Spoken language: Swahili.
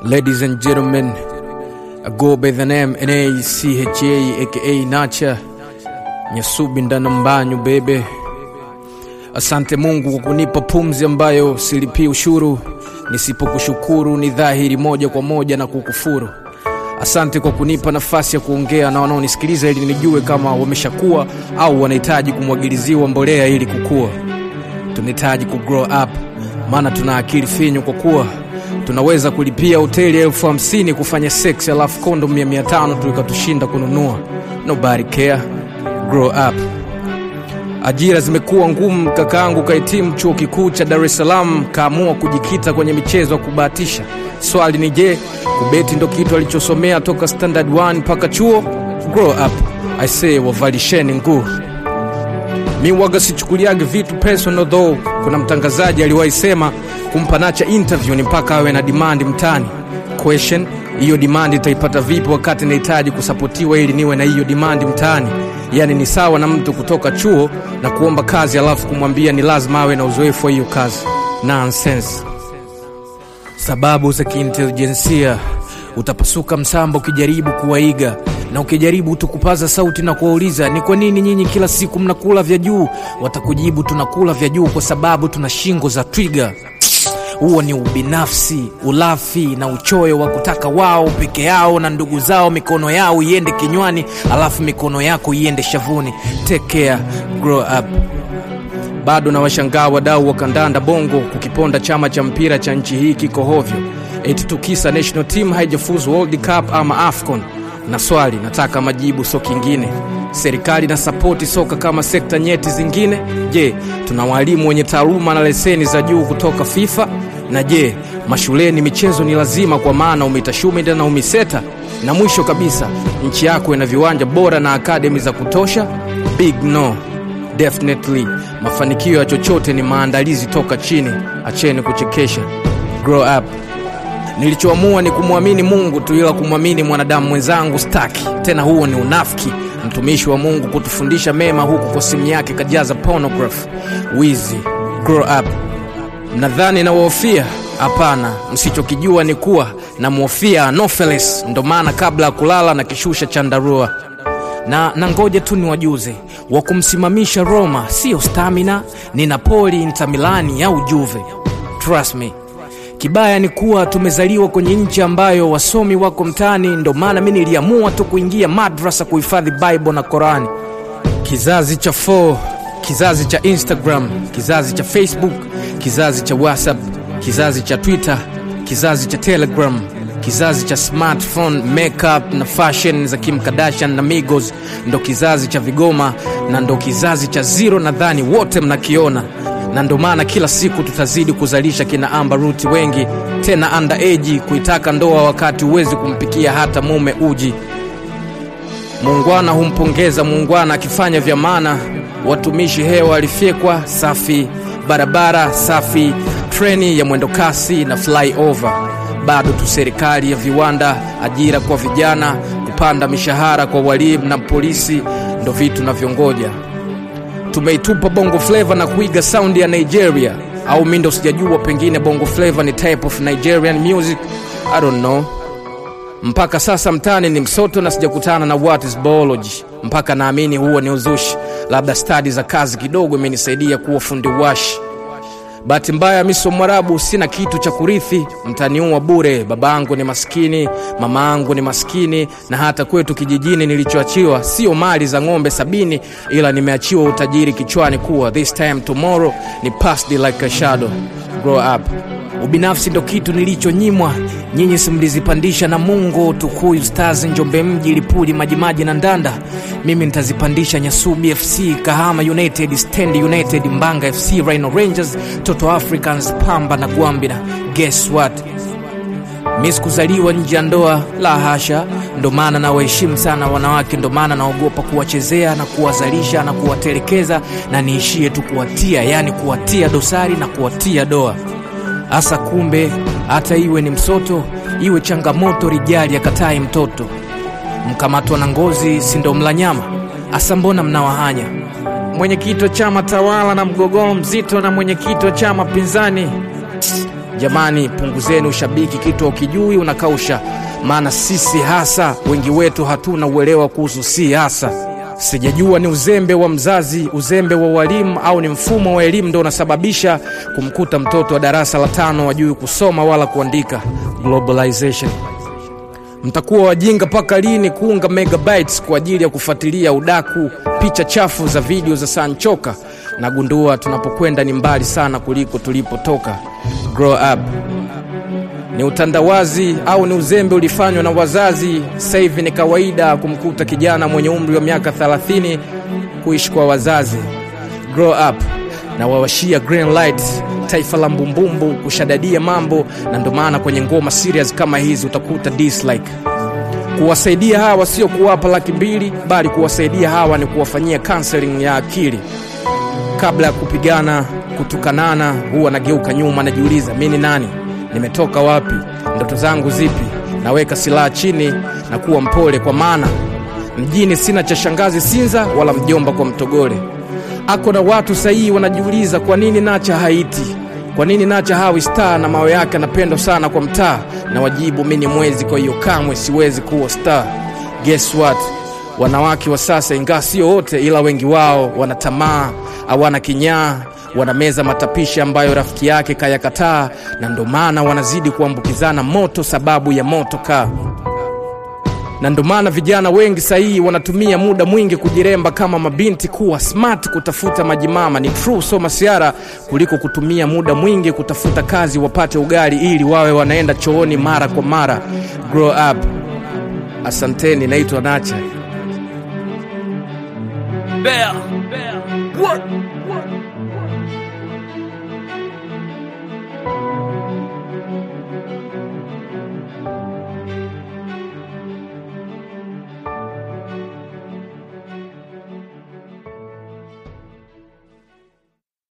Ladies and gentlemen, I go by the name N-A-C-H-A aka Nacha Nyasubi ndana mbanyu bebe. Asante Mungu kwa kunipa pumzi ambayo silipii ushuru, nisipokushukuru ni dhahiri moja kwa moja na kukufuru. Asante kwa kunipa nafasi ya kuongea na wanaonisikiliza ili nijue kama wameshakuwa au wanahitaji kumwagiliziwa mbolea ili kukua. Tunahitaji kugrow up, maana tuna akili finyu kwa kuwa tunaweza kulipia hoteli elfu hamsini kufanya sex alafu kondo mia mia tano tu ikatushinda kununua. Nobody care. Grow up. Ajira zimekuwa ngumu, kakaangu kahitimu chuo kikuu cha Dar es Salaam, kaamua kujikita kwenye michezo ya kubahatisha. Swali ni je, kubeti ndo kitu alichosomea toka standard 1 mpaka chuo? Grow up. I say wavalisheni nguo. Mi waga sichukuliage vitu personal though. Kuna mtangazaji aliwahi sema kumpa Nacha interview ni mpaka awe na demand mtani. Question, hiyo demand itaipata vipi wakati nahitaji kusapotiwa ili niwe na hiyo demand mtaani? Yaani ni sawa na mtu kutoka chuo na kuomba kazi alafu kumwambia ni lazima awe na uzoefu wa hiyo kazi. Nonsense. Sababu za kiintelijensia, utapasuka msamba ukijaribu kuwaiga na ukijaribu tu kupaza sauti na kuwauliza ni kwa nini nyinyi kila siku mnakula vya juu, watakujibu tunakula vya juu kwa sababu tuna shingo za twiga. Huo ni ubinafsi, ulafi na uchoyo wa kutaka wao peke yao na ndugu zao mikono yao iende kinywani, alafu mikono yako iende shavuni. Take care, grow up. Bado na washangaa wadau wa kandanda bongo kukiponda chama cha mpira cha nchi hii kiko hovyo, eti tukisa national team haijafuzu World Cup ama AFCON. Na swali nataka majibu, so kingine. Serikali na sapoti soka kama sekta nyeti zingine? Je, tuna walimu wenye taaluma na leseni za juu kutoka FIFA? Na je, mashuleni michezo ni lazima kwa maana umitashumida na umiseta? Na mwisho kabisa, nchi yako ina viwanja bora na akademi za kutosha? Big no. Definitely, mafanikio ya chochote ni maandalizi toka chini. Acheni kuchekesha. Grow up. Nilichoamua ni kumwamini Mungu tu, ila kumwamini mwanadamu mwenzangu staki tena. Huo ni unafiki. Mtumishi wa Mungu kutufundisha mema, huku kwa simu yake kajaza pornography, wizi. Grow up. Mnadhani nawahofia? Hapana, msichokijua ni kuwa namhofia Anopheles. Ndo maana kabla ya kulala na kishusha chandarua na na ngoja tu niwajuze, wa kumsimamisha Roma siyo stamina, ni Napoli, Inter Milani au Juve. Trust me. Kibaya ni kuwa tumezaliwa kwenye nchi ambayo wasomi wako mtaani, ndo maana mi niliamua tu kuingia madrasa kuhifadhi Bible na Korani. Kizazi cha 4 kizazi cha Instagram, kizazi cha Facebook, kizazi cha WhatsApp, kizazi cha Twitter, kizazi cha Telegram, kizazi cha smartphone, makeup na fashion za Kim Kardashian na Migos, ndo kizazi cha vigoma na ndo kizazi cha zero. Nadhani wote mnakiona na ndo maana kila siku tutazidi kuzalisha kina Amber Ruth wengi tena underage kuitaka ndoa wakati huwezi kumpikia hata mume uji. Muungwana humpongeza muungwana akifanya vya maana. Watumishi hewa walifyekwa safi, barabara safi, treni ya mwendokasi na flyover. Bado tu serikali ya viwanda, ajira kwa vijana, kupanda mishahara kwa walimu na polisi ndo vitu navyongoja tumeitupa bongo flava na kuiga saundi ya Nigeria, au mi ndo sijajua, pengine bongo flava ni type of Nigerian music, I don't know. Mpaka sasa mtani ni msoto na sijakutana na what is biology, mpaka naamini huo ni uzushi. Labda stadi za kazi kidogo imenisaidia kuwa fundi washi. Bahati mbaya mi sio Mwarabu, sina kitu cha kurithi, mtaniua bure. Babangu ni maskini, mama angu ni maskini, na hata kwetu kijijini nilichoachiwa sio mali za ng'ombe sabini, ila nimeachiwa utajiri kichwani kuwa this time tomorrow ni past like a shadow. Grow up. Ubinafsi ndo kitu nilichonyimwa, nyinyi simlizipandisha na Mungu. Tukuyu Stars, Njombe Mji, Lipuli, Majimaji na Ndanda, mimi nitazipandisha Nyasubi FC, Kahama United, Stand United, Mbanga FC, Rhino Rangers, Toto Africans, Pamba na Gwambina. Guess what? Mi sikuzaliwa nje ya ndoa, la hasha. Ndo maana nawaheshimu sana wanawake, ndo maana naogopa kuwachezea na kuwazalisha na kuwatelekeza, na niishie tu kuwatia, yani kuwatia dosari na kuwatia doa hasa. Kumbe hata iwe ni msoto, iwe changamoto, rijali akatai mtoto. Mkamatwa na ngozi, si ndo mla nyama? Asa mbona mnawahanya? Mwenyekiti wa chama tawala na mgogoro mzito na mwenyekiti wa chama pinzani Jamani, punguzeni ushabiki, kitu ukijui unakausha, maana sisi hasa wengi wetu hatuna uelewa kuhusu siasa. Sijajua ni uzembe wa mzazi, uzembe wa walimu, au ni mfumo wa elimu ndo unasababisha kumkuta mtoto wa darasa la tano wajui kusoma wala kuandika. Globalization. Mtakuwa wajinga mpaka lini kuunga megabytes kwa ajili ya kufuatilia udaku, picha chafu za video za Sanchoka? Nagundua tunapokwenda ni mbali sana kuliko tulipotoka. Grow up. Ni utandawazi au ni uzembe ulifanywa na wazazi? Sasa hivi ni kawaida kumkuta kijana mwenye umri wa miaka 30 kuishi kwa wazazi. Grow up na wawashia green light taifa la mbumbumbu kushadadia mambo, na ndo maana kwenye ngoma serious kama hizi utakuta dislike. Kuwasaidia hawa sio kuwapa laki mbili, bali kuwasaidia hawa ni kuwafanyia counseling ya akili. Kabla ya kupigana, kutukanana, huwa nageuka nyuma, najiuliza mi ni nani, nimetoka wapi, ndoto zangu zipi? Naweka silaha chini na kuwa mpole, kwa maana mjini sina cha shangazi Sinza wala mjomba kwa Mtogole. Ako na watu sahihi wanajiuliza kwa nini Nacha haiti, kwa nini Nacha hawi star na mawe yake anapendwa sana kwa mtaa, na wajibu mi ni mwezi, kwa hiyo kamwe siwezi kuwa star. Guess what? Wanawake wa sasa, ingawa sio wote, ila wengi wao wana tamaa, hawana kinyaa, wanameza matapishi ambayo rafiki yake kayakataa, na ndo maana wanazidi kuambukizana moto sababu ya moto kaa na ndo maana vijana wengi sahihi wanatumia muda mwingi kujiremba kama mabinti, kuwa smart, kutafuta majimama. Ni true, so masiara, kuliko kutumia muda mwingi kutafuta kazi wapate ugali ili wawe wanaenda chooni mara kwa mara. Grow up. Asanteni, naitwa Nacha. Bear. Bear. What?